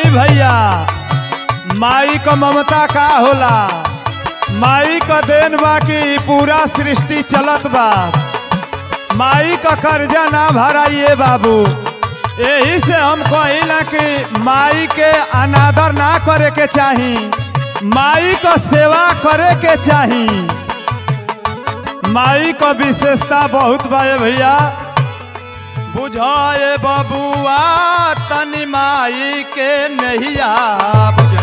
भैया माई क ममता का होला माई क देन बा कि पूरा सृष्टि चलत बा माई क कर्जा ना भराइए बाबू यही से हम कहिला कि माई के अनादर ना करे के चाही माई क सेवा करे के चाही माई क विशेषता बहुत बा ए भैया बुझाए बबुआ तनी माई के नहिया बुझा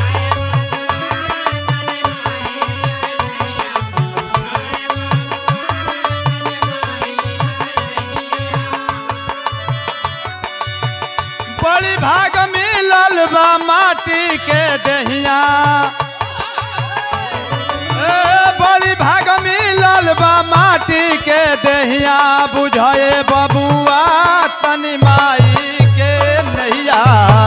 बड़ी भाग मिलल बा माटी के दहिया ए, बड़ी भाग मिलल बा माटी के दहिया बुझाए बबुआ तनी माई के नैया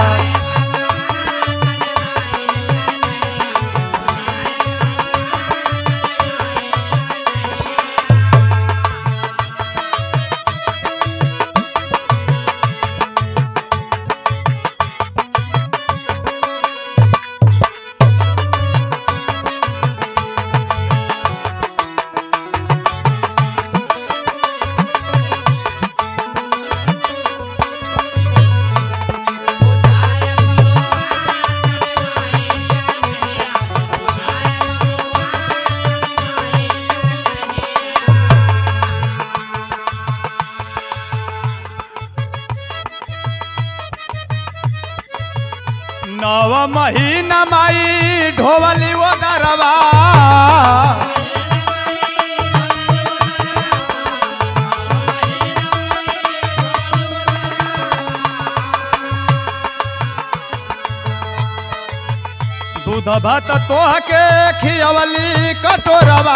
नव महीना माई ढोवली वो दरवा दूध भात तोह के खियवली कटोरवा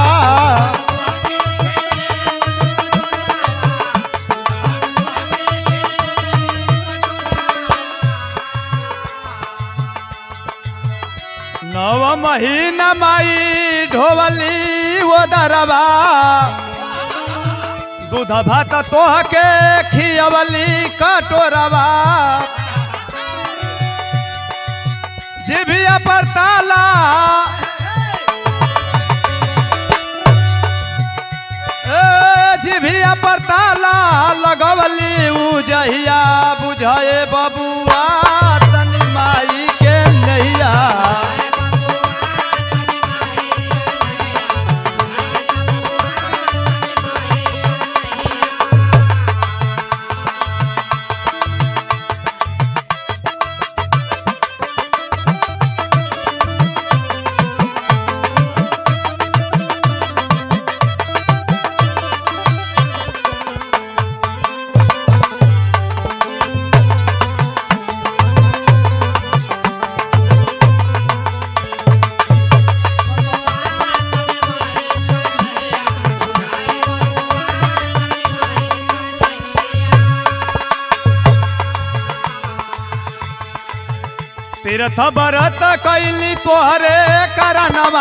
नव महीना माई ढोवली वो दरवा दूध भात तोह के खियवली कटोरवा जिभिया पर ताला ए, जिभिया पर ताला लगवली उजहिया बुझाए बबुआ तनी माई के नैया तीर्थ बरत कैली तोहरे करनवा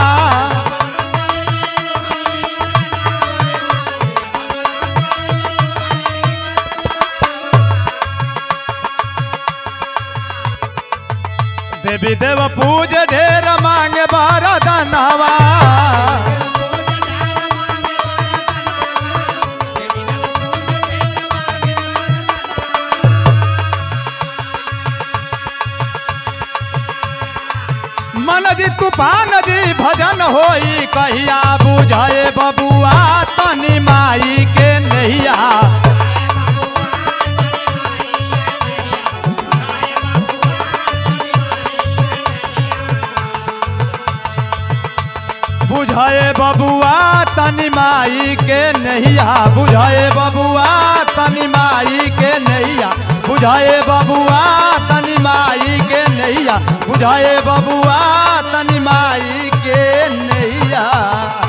देवी देव पूज ढेर मांगे बारदनवा मन जी तूफान जी भजन होई कहिया बुझाए बबुआ तनी माई के नैया बुझाए बबुआ तनी माई के नैया बुझाए बबुआ तनी माई के नैया बुझाए बबुआ तनी माई के नैया बुझाए बबुआ तनी माई के नैया